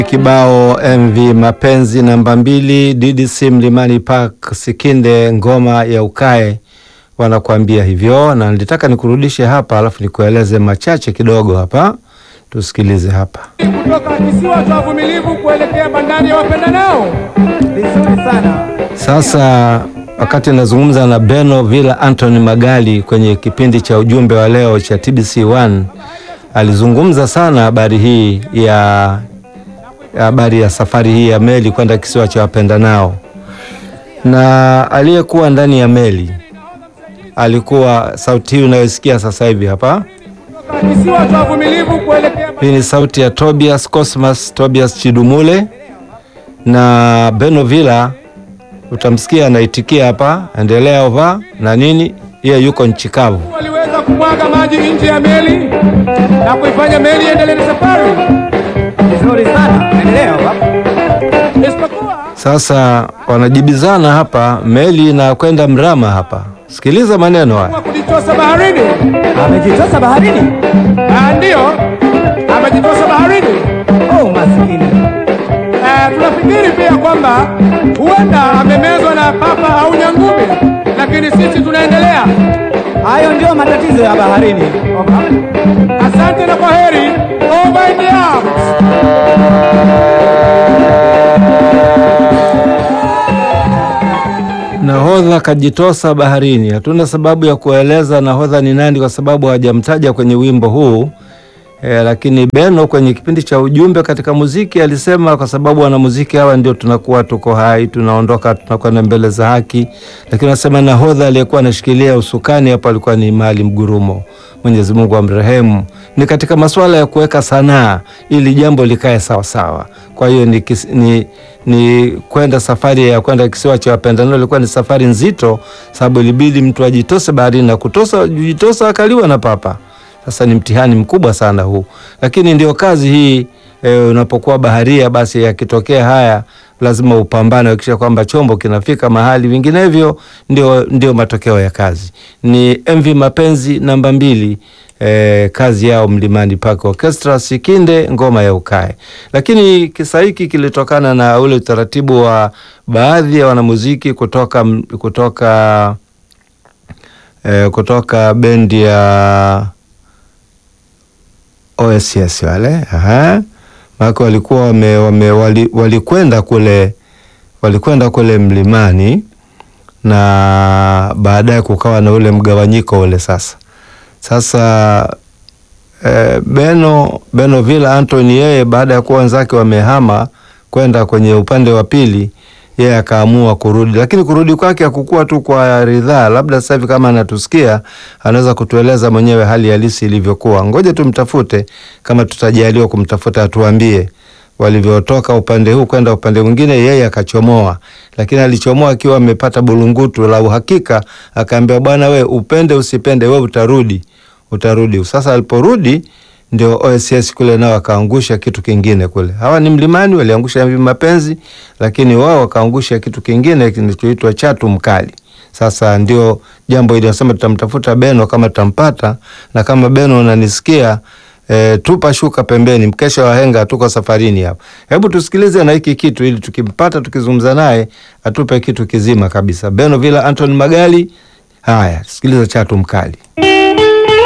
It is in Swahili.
Kibao MV Mapenzi namba mbili, DDC Mlimani Park, Sikinde ngoma ya ukae wanakuambia hivyo, na nilitaka nikurudishe hapa alafu nikueleze machache kidogo hapa, tusikilize hapa. kutoka kisiwa cha uvumilivu kuelekea bandari ya wapendanao. Vizuri sana. Sasa wakati nazungumza na Beno Villa Anthony Magali kwenye kipindi cha ujumbe wa leo cha TBC1 alizungumza sana habari hii ya habari ya safari hii ya meli kwenda kisiwa cha wapendanao, na aliyekuwa ndani ya meli alikuwa sauti hii unayosikia sasa hivi hapa. Kutoka kisiwa cha uvumilivu kuelekea Hii ni sauti ya Tobias Cosmas Tobias Chidumule na Beno Villa, utamsikia anaitikia hapa, endelea ova na nini, yeye yuko nchi kavu. waliweza kumwaga maji nje ya meli na kuifanya meli iendelee na safari, Vizuri sana. Endelea baba. isipokuwa Sasa wanajibizana hapa, meli inakwenda mrama hapa. Sikiliza maneno haya. kwa kujitosa baharini. Amejitosa baharini. Ah, Ndiyo, amejitosa baharini. Oh, maskini. Eh, tunafikiri pia kwamba huenda amemezwa na papa au nyangumi, lakini sisi tunaendelea. Hayo ndio matatizo ya baharini. Asante na kwa heri. Over and out. Nahodha kajitosa baharini. Hatuna sababu ya kueleza nahodha ni nani, kwa sababu hawajamtaja kwenye wimbo huu e, lakini Beno kwenye kipindi cha ujumbe katika muziki alisema, kwa sababu wanamuziki hawa ndio tunakuwa tuko hai, tunaondoka, tunakwenda mbele za haki. Lakini anasema nahodha aliyekuwa anashikilia usukani hapo alikuwa ni Maalim Gurumo, Mwenyezi Mungu amrehemu. Ni katika masuala ya kuweka sanaa ili jambo likae sawa sawa. Kwa hiyo ni, kis, ni, ni kwenda safari ya kwenda kisiwa cha wapendanao ilikuwa ni safari nzito, sababu ilibidi mtu ajitose baharini na kutosa jitosa akaliwa na papa. Sasa ni mtihani mkubwa sana huu, lakini ndio kazi hii e, unapokuwa baharia, basi yakitokea haya lazima upambane hakikisha kwamba chombo kinafika mahali, vinginevyo ndio, ndio matokeo ya kazi. Ni MV Mapenzi namba mbili. E, kazi yao Mlimani Park Orchestra, Sikinde ngoma ya ukae. Lakini kisa hiki kilitokana na ule utaratibu wa baadhi ya wanamuziki kutoka, kutoka, e, kutoka bendi ya OSS wale aha, maana walikuwa wame, wame, wali, walikwenda kule walikwenda kule mlimani na baadaye kukawa na ule mgawanyiko ule sasa sasa eh, Beno Beno Villa Anthony yeye baada ya kuwa wenzake wamehama kwenda kwenye upande wa pili, yeye akaamua kurudi, lakini kurudi kwake hakukuwa tu kwa ridhaa. Labda sasa hivi kama anatusikia anaweza kutueleza mwenyewe hali halisi ilivyokuwa. Ngoja tumtafute, kama tutajaliwa kumtafuta atuambie walivyotoka upande huu kwenda upande mwingine. Yeye akachomoa, lakini alichomoa akiwa amepata bulungutu la uhakika, akaambia bwana, we upende usipende, we utarudi, utarudi. Sasa aliporudi ndio OSS kule nao wakaangusha kitu kingine kule. Hawa ni Mlimani waliangusha MV Mapenzi, lakini wao wakaangusha kitu kingine kinachoitwa chatu mkali. Sasa ndio jambo hili nasema tutamtafuta Beno kama tutampata, na kama Beno unanisikia E, tupa shuka pembeni, mkesha wa henga, tuko safarini hapa. Hebu tusikilize na hiki kitu, ili tukimpata tukizungumza naye atupe kitu kizima kabisa. Beno Villa Anthony Magali. Haya, sikiliza chatu mkali.